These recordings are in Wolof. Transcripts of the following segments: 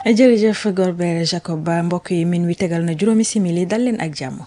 jërëjëf Golbert Jacob Ba mbokk yi min wi tegal na juróomi simili dal leen ak jàmm.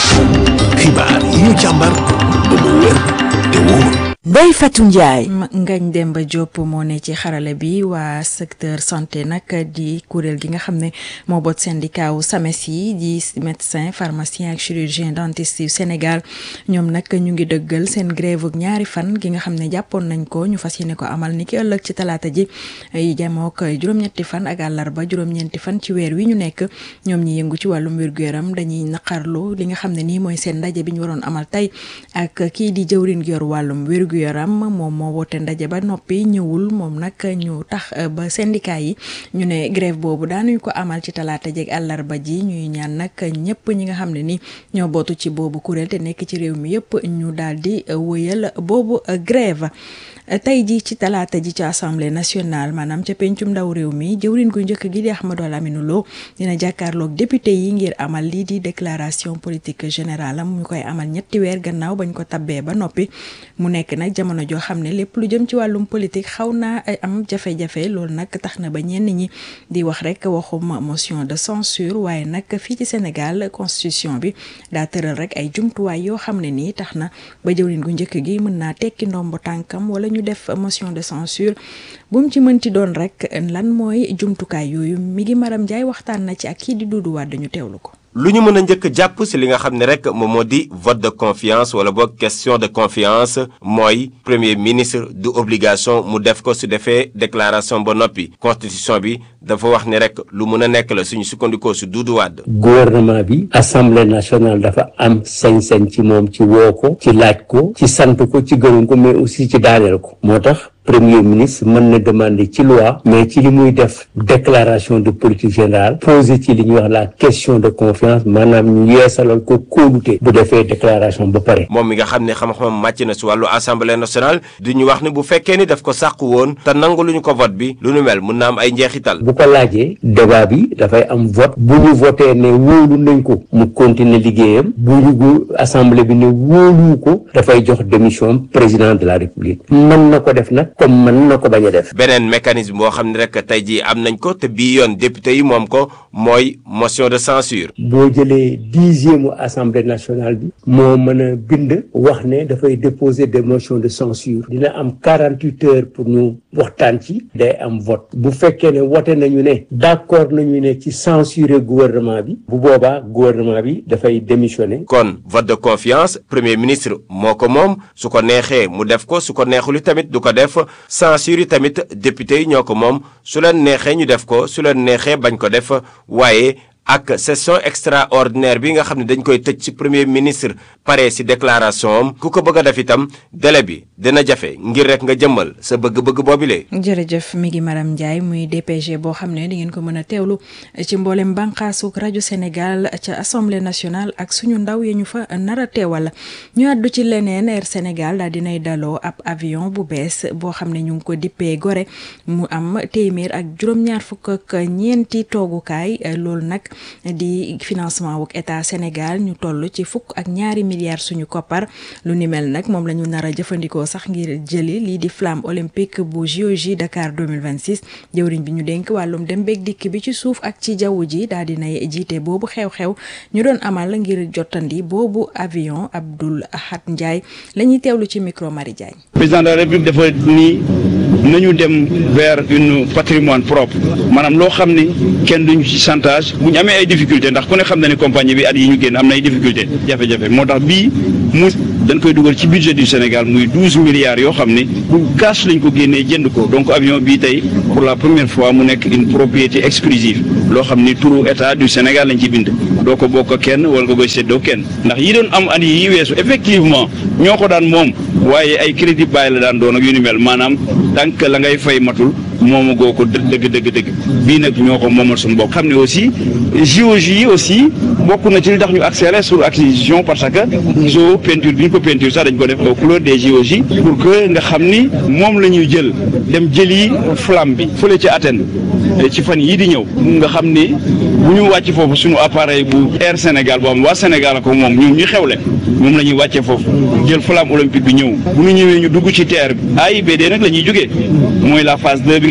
xibaar yi ñu càmbar ba mu wér te wóor. Ndeye Fatou Ndiaye. Ngagne Demba Diop moo ne ci xarala bi waa secteur santé nag di kuréel gi nga xam ne moo boot syndicat wu SAMES yi di médecin pharmacien ak chirurgien dentiste yu Sénégal ñoom nag ñu ngi dëggal seen grève ak ñaari fan gi nga xam ne jàppoon nañ ko ñu fas yéene ko amal ni ki ëllëg ci talaata ji yi jamook juróom-ñetti fan ak àllarba juróom-ñeenti fan ci weer wi ñu nekk ñoom ñi yëngu ci wàllum wér-gu-yaram dañuy naqarlu li nga xam ne nii mooy seen ndaje bi ñu waroon amal tey ak kii di jëwrin gi yor wàllum wér gu yaram moom moo woote ndaje ba noppi ñëwul moom nag ñu tax ba syndicat yi ñu ne grève boobu daanuñ ko amal ci talaata jeeg àllarba ji ñuy ñaan nag ñëpp ñi nga xam ne ni ñoo bootu ci boobu kuréel te nekk ci réew mi yëpp ñu daal di wëyal boobu grève tey ji ci talaata ji ci assemblée nationale maanaam ca pencum ndaw réew mi jëwrin gu njëkk gi di Ahmadou Lamine Lo dina jàkkaarloog député yi ngir amal lii di déclaration politique générale am ñu koy amal ñetti weer gannaaw bañ ko tabbee ba noppi mu nekk nag jamono joo xam ne lépp lu jëm ci wàllum politique xaw naa am jafe-jafe loolu nag tax na ba ñenn ñi di wax rek waxum motion de censure waaye nag fii ci Sénégal constitution bi daa tëral rek ay jumtuwaay yoo xam ne nii tax na ba jëwrin gu njëkk gi mën naa tekki ndombo tànkam wala ñu def motion de censure bu mu ci mënti doon rek lan mooy jumtukaay yooyu mi ngi Maram Ndiaye waxtaan na ci ak kii di Doudou Wade ñu teewlu ko. lu ñu mën a njëkk jàpp ci li nga xam ne rek moom moo di vote de confiance wala boog question de confiance mooy premier ministre du obligation mu def ko su defee déclaration ba noppi constitution bi dafa wax ni rek lu mën a nekk la suñu sukkandikoo su Doudou Wade. gouvernement bi assemblée nationale dafa am sañ-sañ ci moom ci woo ko ci laaj ko ci sant ko ci gërëm ko mais aussi ci daaneel ko moo tax. premier ministre mën na demander ci loi mais ci li muy def déclaration de politique générale poser ci li ñuy wax la question de confiance maanaam ñu yeesalal ko kóolute bu defee déclaration ba pare. moom mi nga xam ne xam-xamam màcc na si wàllu assemblée nationale du ñu wax ne bu fekkee ni daf ko sàqu woon te nangu lu ñu ko vote bi lu nu mel mun na am ay njeexital. bu ko laajee débat bi dafay am vote bu ñu voté ne wóolu nañ ko mu continuer liggéeyam bu ñu assemblée bi ne wóoluwu ko dafay jox démission président de la république mën na ko def nag. comme mën na ko bañ a def. beneen mécanisme boo xam ne rek tey jii am nañ ko te bii yoon député yi moom ko mooy motion de censure. boo jëlee dixième assemblée nationale bi. moo mën a bind. wax ne dafay déposer des motions de censure dina am quarante huit heures pour ñu waxtaan ci. day am vote bu fekkee ne wote nañu ne. d' accord nañu ne ci censurer gouvernement bi. bu boobaa gouvernement bi dafay démissionner. kon vote de confiance premier ministre moo ko moom su ko neexee mu def ko su ko neexul tamit du ko def. censure yi tamit député yi ñoo ko moom su leen neexee ñu def ko su leen neexee bañ ko def waaye ak session extraordinaire bi nga xam ne dañ koy tëj ci premier ministre pare ci déclaration am ku ko bëgg a def itam délai bi dina jafe ngir rek nga jëmmal sa bëgg-bëgg boobile. jërëjëf mi ngi Maram Ndiaye muy DPG boo xam ne di ngeen ko mën a teewlu ci mboolem bànqaasuk rajo Sénégal ca assemblée nationale ak suñu ndaw ya ñu fa nar a teewal ñu àddu ci leneen Air Sénégal daal dinay daloo ab avion bu bees boo xam ne ñu ngi ko dippee Gorée mu am téeméer ak juróom-ñaar fukk ak ñeenti toogukaay loolu nag. di financement wuk état Sénégal ñu toll ci fukk ak ñaari milliards suñu koppar lu ni mel nag moom la ñu nar a jëfandikoo sax ngir jëli lii di flamme olympique bu JOJ Dakar 2026 jëwriñ bi ñu dénk wàllum dem beeg dikk bi ci suuf ak ci jaww ji daal di nay jiite boobu xew-xew ñu doon amal ngir jottandi boobu avion Abdoul Ahad Ndiaye la ñuy teewlu ci micro Marie Diagne. président de la république dafa nii nañu dem vers une patrimoine propre maanaam loo xam ni kenn duñu ci chantage bu ñu amee ay difficulté ndax ku ne xam na ni compagnie bi at yi ñu génn am na ay difficulté jafe-jafe moo tax bii mu dañ koy dugal ci budget du Sénégal muy douze milliards yoo xam ne bu cash lañ ko génnee jënd ko donc avion bii tey pour la première fois mu nekk une propriété exclusive loo xam ni turu état du Sénégal lañ ci bind doo ko bokk kenn wala nga koy séddoo kenn ndax yi doon am at yi weesu effectivement ñoo ko daan moom waaye ay crédit bàyyi la daan doon ak yu ni mel maanaam tànk la ngay fay matul moomu goo ko dëgg dëgg dëgg bii nag ñoo ko moomal suñu bopp xam ne aussi JOJ yi aussi bokk na ci li tax ñu accéléré sur acquisition parce que zo peinture bi ñu ko peinture sax dañ ko def aux couleurs des JOJ pour que nga xam ni moom la ñuy jël dem jëli flamme bi fële ci Athènes ci fan yii di ñëw nga xam ni bu ñu wàcc foofu suñu appareil bu Air Sénégal boo xam waa Sénégal ko moom ñun ñu xewle moom la ñuy wàccee foofu jël flamme olympique bi ñëw bu ñu ñëwee ñu dugg ci terre bi AIBD nag la ñuy jógee mooy la phase 2 bi nga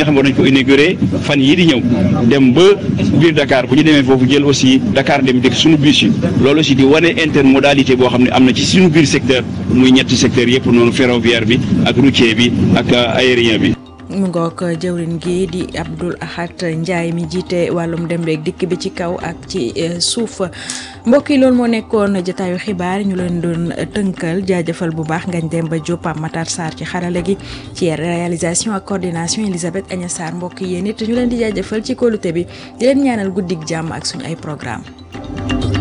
nga xam ne war nañ ko inauguré fan yii di ñëw dem ba biir Dakar bu ñu demee foofu jël aussi Dakar dem dëkk suñu bus yi loolu aussi di wane intermodalité boo xam ne am na ci suñu biir secteur muy ñetti secteur yëpp noonu ferroviaire bi ak routier bi ak aérien bi. mu ngoog jëwrin gi di Abdoul Ahad Ndiaye mi jiite wàllum dem beeg dikk bi ci kaw ak ci suuf mbokk yi loolu moo nekkoon jotaayu xibaar ñu leen doon tënkal jaajëfal bu baax ngañ dem ba Diop Pape Matar Sarr ci xarala gi ci réalisation ak coordination Elisabeth Agna Sarr mbokk yéen it ñu leen di jaajëfal ci kóolute bi di leen ñaanal guddik jàmm ak suñu ay programme